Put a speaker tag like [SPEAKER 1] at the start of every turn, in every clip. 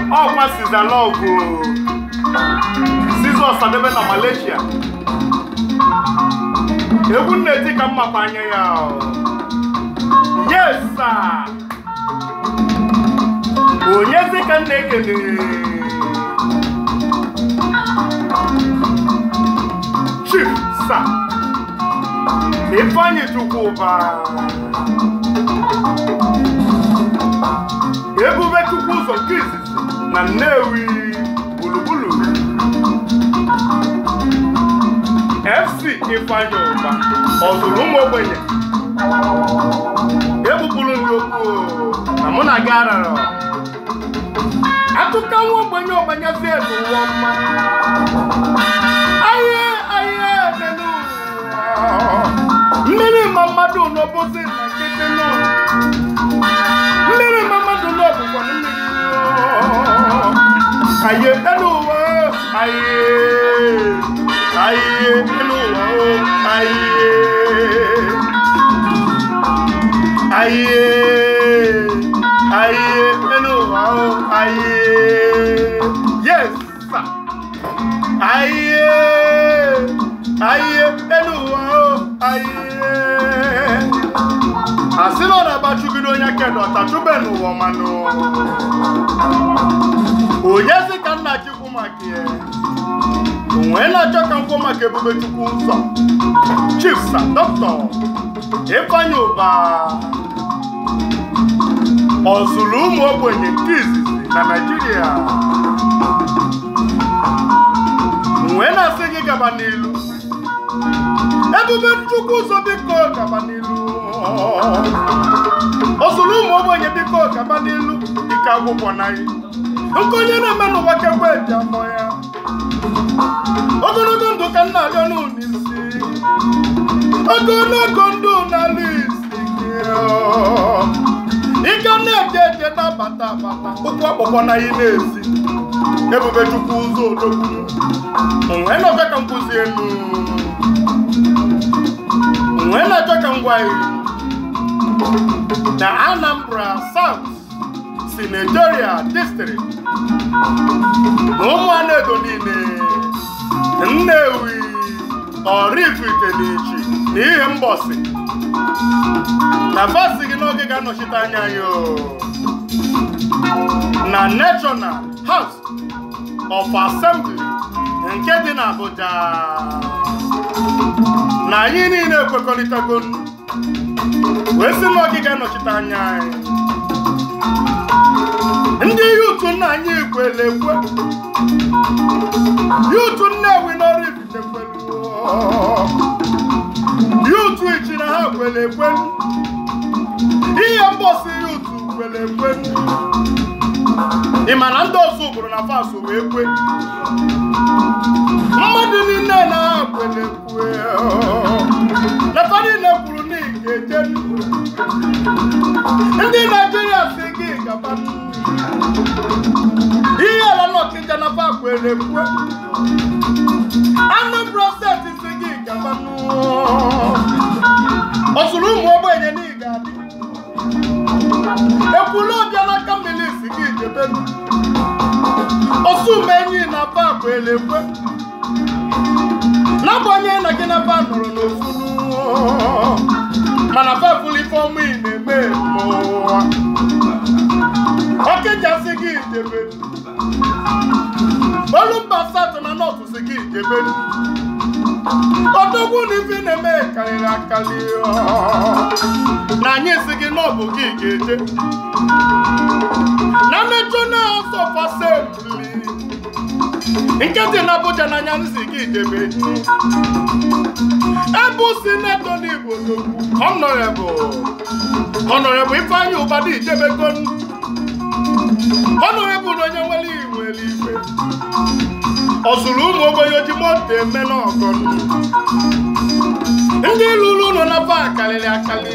[SPEAKER 1] ọkwa sizalọgụ Siza Ọsadebe na Malaysia egwu nna-eti ka mmakwa anya ya yes sir onyezi ka m na-ekele chief sir ifeanyị chukwuba ebube chukwu ụzọ nke izizi na nnewi gburugburu fc ifeanyị ụba ọzụrụ ụmụ ogbenye egbupụrụ ndị okwu na mụ na gị arara akụkọ nwa ogbenye ọgbanyezi n'ụwa mma ahịa ahịa nenu mmiri ma mmadụ n'obozi na nkịtị nọ mmiri ma mmadụ n'ọbụkwa mmiri ahịa elu ụwa ahịa ahịa elu ụwa ahịa ayé ayé nínú wa ó ayé yes sir ayé ayé nínú wa ó ayé asịrị ọ na-agbachugide onye kedụ ọtachube n'ụwa manụ onye si ka nna chukwu maka ya onwe na-achọ ka nkwụ maka ebube chukwu nsọ chief sir dọkịta ịfanye ụba ọzụlụ ụmụ ogbenye nke izizi na naijiria wee na-asị gị gaba n'ilu ebube chukwu ụzọ biko gaba n'ilu ọzụlụ ụmụ ogbenye biko gaba n'ilu ike akwụkwọ na gị nke onye na-eme n'ụwa kekwe eji afọ ya ogologo ndụ ka nna abịa n'ụlọ isi ogologo ndụ n'ala isi ike na-eje eje na-abata abata ụkwụ akpọkọ na ihe na-esi ebube chukwu ụzọ odogwu onwe na-achọ ka m kwụzi elu onwe na-achọ ka m gwa ya na Anambra South Senatorial District na ụmụanụ edo niile Nnewi Oraifite na Ichi na ihe mgbọsị na basi gị n'oge ga-anọchite anya anyị o. na National House of Assembly nke dị n'Abuja na anyị niile ekwekọrịtago wee sị n'oge ga-anọchite anya anyị ndị yutu nna anyị kwere ekwe yutu Nnewi n'Oraifite kwere yutu ichi na ha kwere ekwe ihe mgbọsị yutu kwere ekwe ị ma na ndị ọzọ ụbụrụ na fas wee kwe mmadụ niile na ha kwere ekwe na fa niile kwuru na ị ga-eje ndị naijiria si gị gaba ihe ala n'ọkịja na fa kwere ekwe Anambra steeti si gị gaba ọsụrụ ụmụ ogbenye na ị ga-adị ekwulu ọbịa n'aka mmiri si gị jebe osumenyi na fa kwere ekwe n'agbanyeghị na gị na fa nọrọ n'ofulu mana fa fụrụ ife ọmụ ị na-eme mmụọ ọkịjasị gị jebe olumba satọ na nọtụ si gị jebe odogwu na ife ị na-eme karịrị akarị na anyị si gị na ọ bụ gị ga-eje na mmejọ na House of Assembly nke dị na Abuja n'anya nzi gị jebe ebe sinetọ n'Igbo n'okwu Honorable Honorable Ifeanyi Ụbadị ijebego Honorable na onye nwere iwere ife ọ zụrụ ụmụ ogbenye oji moto eme n'ọgọ ndị lụrụ ụlọ na ba karịrị akarị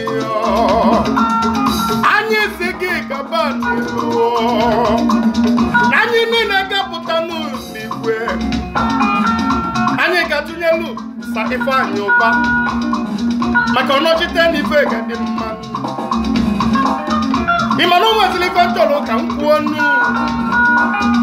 [SPEAKER 1] anyị si gị gaba n'ihu na anyị niile gapụta n'igwe anyị ga-atụnyelu sa Ifeanyi Ụba maka ọnọchite na ife ga-adị mma ị ma na o nweziri ife chọrọ ka m kwuo nnu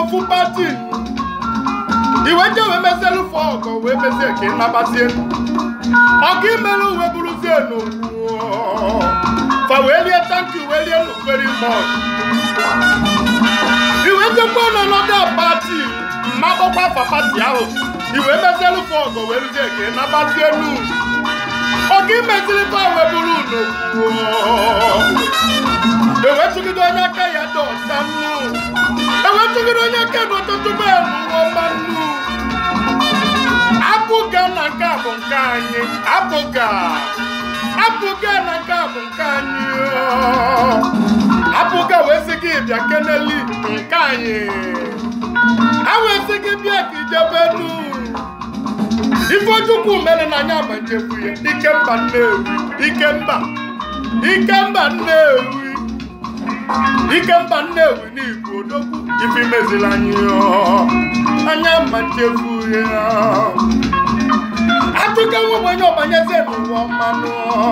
[SPEAKER 1] ofu pati iwe je wee mezielu fọ ọgọ wee mezie ka ị nabazie ọka imelu uwe bụrụzie n'okwu fa wee lie tanki wee lie no very much iwe jekwa n'ọnọdụ pati mmakpọkwa afa pati ahụ iwe mezielu fọ ọgọ wee ruzie ka ị nabazie nu ọka imeziri fa wee bụrụ n'okwu ewetụgide onye aka ya dị ọcha nnu ewetụgide onye aka dị ọtụtụ bee n'ụwa nnu apụga na nke a bụ nke anyị apụga apụga na nke a bụ nke anyị apụga wee sị gị bịa keneli nke anyị ha wee sị gị bịa ka ijebe nu ifechukwu mere na anya ma njebu ya ikemba nnewi ikemba ikemba nnewi ikemba nnewi n'igbo odogwu ife imezila anyị anya ma nchefu ya atụka nwebenye ọbanyeze n'ụwa mmanụ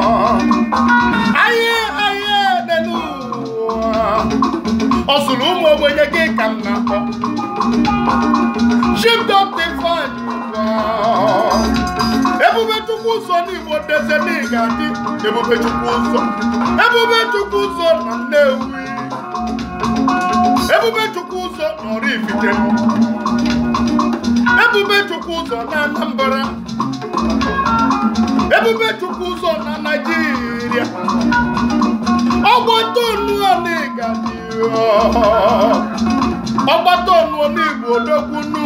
[SPEAKER 1] anyị anyị n'elu ụwa ọ sụrụ ụmụ ogbenye gị ka m na-akpọ chibdọptifan ebube chukwu ụzọ n'igbo deze n'ịga dị ebube chukwu ụzọ ebube chukwu ụzọ na nnewi ebube chukwu ụzọ nọrọ ifite ebube chukwu ụzọ na anambra ebube chukwu ụzọ na naijiria ọgbata onu ọnịga dị ọgbata onu n'igbo odogbunu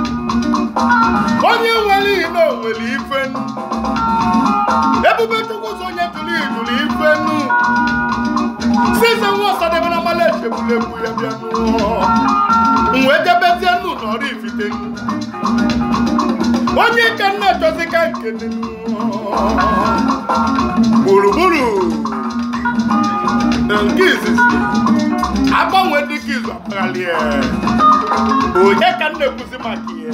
[SPEAKER 1] onye nwere ihe na onwere ife nu ebube chukwu ụzọ onye jụrụ ijụrụ ife nu size nwa ọsadebe na mala echegbulegbu ya bịa wee jebezie nnu n'ọrụ ifite onye ka nna achọzi ka nkene gburugburu nke izizi agbanwe dịka izu akpaghalị onye ka nna ekwuzi maka ya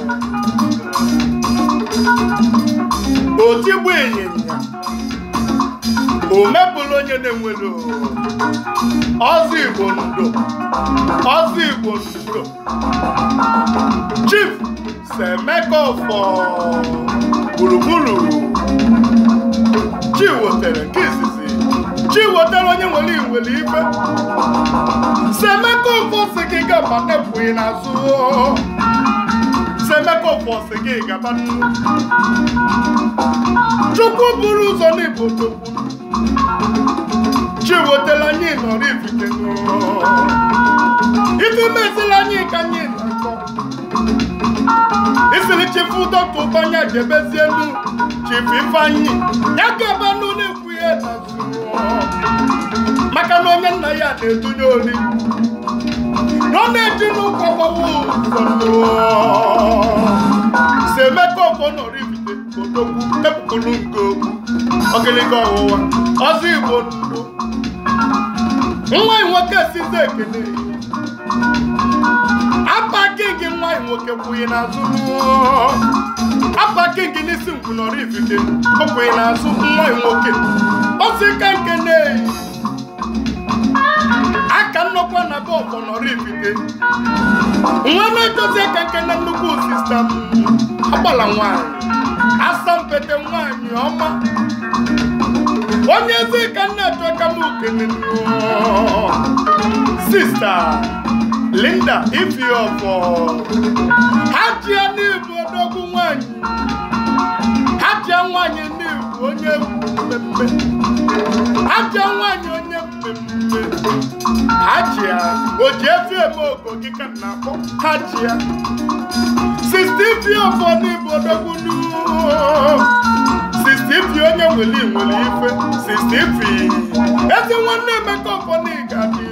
[SPEAKER 1] otigbu ịnyịnya o mepụrụ onye na-enwere ọzọ igbo ndo ọzọ igbo ndo chief semeka ọfọ gburugburu chi wotere nke izizi chi wotere onye nwere iwere ife semeka ọfọ si gị gaba nepụghị n'azụ semeka ọfọ si gị gaba chukwu buru ụzọ n'igbo chukwu chiwetela anyị nọrọ ifite ife mesịla anyị ka anyị na-akọ isiri chifu dọkta ụbanya jebezie nu chifu ifeanyị ya gaba nụ na-ekwu ihe n'azụ maka na onye nna ya na-edunye ori na ọ na-eji n'ụkwụ gbawa ụzọ si emeka ọfọ nọrọ ifite odogwu epụkụrụ nke okwu ogiliga ọwụwa ọzọ igbo ndụ nwa nwoke size ekene apa kingi nwa nwoke kwụghị n'azụ apa kingi n'isi ngwu nọrọ ifite ọkwụghị n'azụ nwa nwoke osi ka nke na-eyi aka nnọkwa na be ọfọ nọrọ ifite nwa na-edozi aka nke na nnukwu sista m agbala nwanyị asampete nwanyị ọma onye ezi ka nna achọ ka m okene sista linda ifiọfọ ha jia n'ibu odogwu nwanyị ha jia nwanyị n'ibu onye mmemme ha jia nwanyị onye mmemme ha jia o ji efi eme ogo gị ka na akpọ ha jia sista ifiọfọ n'ibu odogwu n'uo sistifi onye nwere nwere ife sistifi ezi nwanne emeka ọfọ n'ịga dị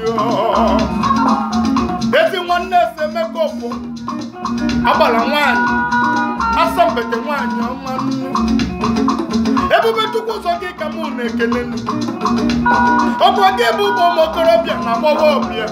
[SPEAKER 1] ezi nwanne ese emeka ọfọ agbara nwanyị asambete nwanyị ọma nnu ebube chukwu ụzọ gị ka mụ na-ekele nnu ọkwa gị bụ ụmụ okorobịa na agbọghọbịa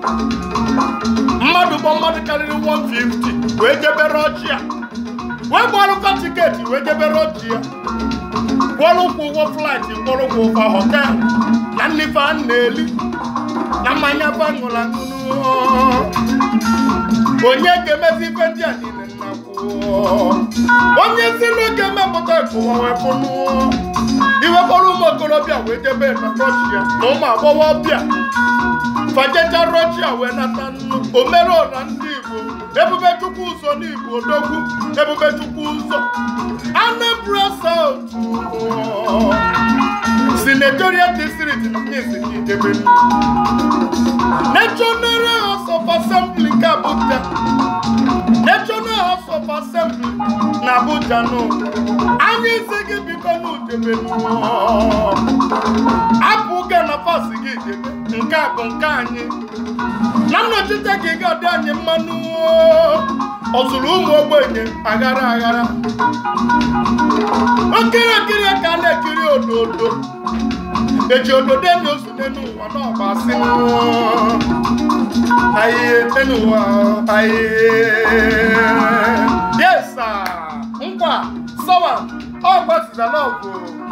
[SPEAKER 1] mmadụ bụ mmadụ karịrị 150 wee jebere ọchị ya wee gbarụkwa tiketi wee jebere ọchị ya kwụọrọ ụkwụ ụgwọ flaịtị kwụọrọ ụkwụ ụgwọ họteelụ na nnife a na-eli na mmanya baṅụrụ aṅụrụ onye ga-emezi ife ndị a niile nnakwuo onye si na ga-emepụta ekụwa wepụnụ iwekpọrọ ụmụ okorobịa wee debe na rọshia na ụmụ agbọghọbịa fajecha rọshia wee nata nnu omereọra ndị igbo ebube chukwu ụzọ n'igbo odogwu ebube chukwu ụzọ anambra saut senatorial district na ezi idebe national house of assembly nke abuja national house of assembly na abuja nụ anyị isi gị biko n'udebe apụ ga na pas gị debe nke a bụ nke anyị na nnọchite ka ị ga-adị anyị mmanụ ọ zụrụ ụmụ ogbenye aghara aghara okirikiri ka a na-ekiri ododo eji ododo enyi ozu n'elu ụwa n'ọba asị ahịhịa n'elu ụwa ahịhịa yes sir nkwa sọwa ọ gbasara n'ọgụ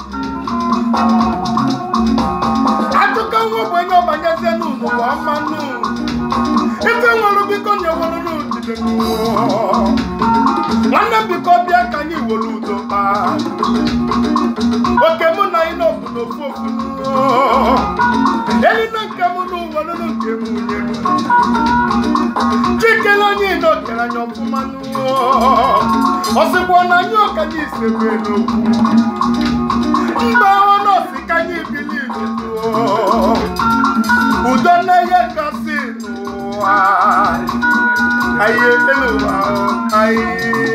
[SPEAKER 1] akụkọ nwa ogbenye ọbanyezie n'ụwa mmanụ ife nwere biko nyewere n'udide nwanne biko bịa ka anyị were udo kpaa oke mụ na anyị n'ofu n'ofu ofu elina nke mụ n'ụwa nụnụ nke m nwunye m chikele anyị n'okere anyị ọfụma ọ sịkwa na anyị ọkanye isebe n'okwu mba ọnọsi ka anyị bili udo na ihe kasị n'ụwa ayé eluwa ayé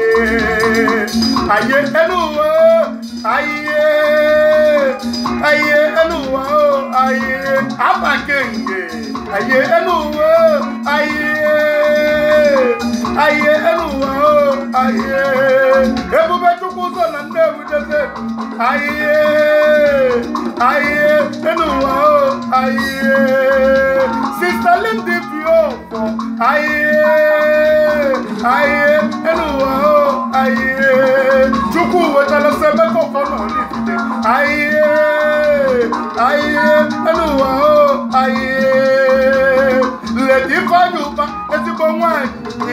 [SPEAKER 1] ayé eluwa ayé ayé eluwa ayé abakenge ayé eluwa ayé ayé eluwa ayé ebube chukwu so na nnewi deze ayé ayé eluwa ayé sista lindi fiofo ayé ayé eluwa ayé chukwu wetara sebe kọkọ nọ n'ifite ayé ayé eluwa ayé ledi ifeanyi ụba ezigbo nwanyị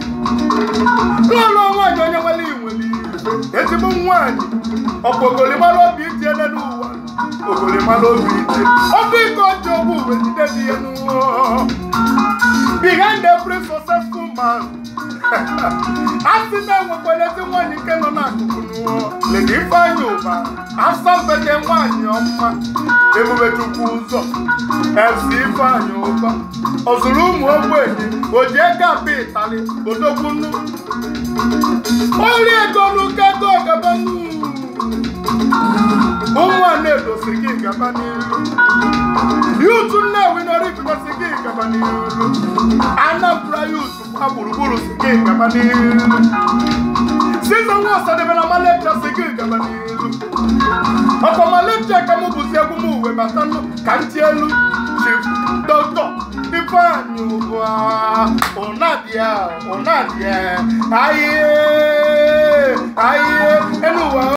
[SPEAKER 1] lọlọ nwanyị onye nwere inwere ife ezigbo nwanyị ọkwa ogolimara obi itiele n'ụwa ogolimara obi itie obi ike ọjọọ bụ uwe jide dị ya n'ụwa behind every successful man a sị na enwekwara ezi nwaanyị nke nọ n'akụkụ n'ụwa ledi ifeanyị ụba asambete nwaanyị ọma ebube chukwu ụzọ ezi ifeanyị ụba ọ zụrụ ụmụ ogbenye o ji ego abịa ịtali odogwu nnu ori ego n'ụka ego gaba ụmụ a na-edosi gị gaba n'iru yutu nnewi nọrọ si gị gaba n'iru anambra yutu gba gburugburu si gị gaba n'iru sizon nwa ọsadebe na malepcha si gị gaba n'iru ọkwa malepcha ka mụ bụzi egwu m uwe bata ka ntị elu chief dọkịta ifeanyị ụbụa ụnadịa ụnadịa ahịa ahịa elu ụwa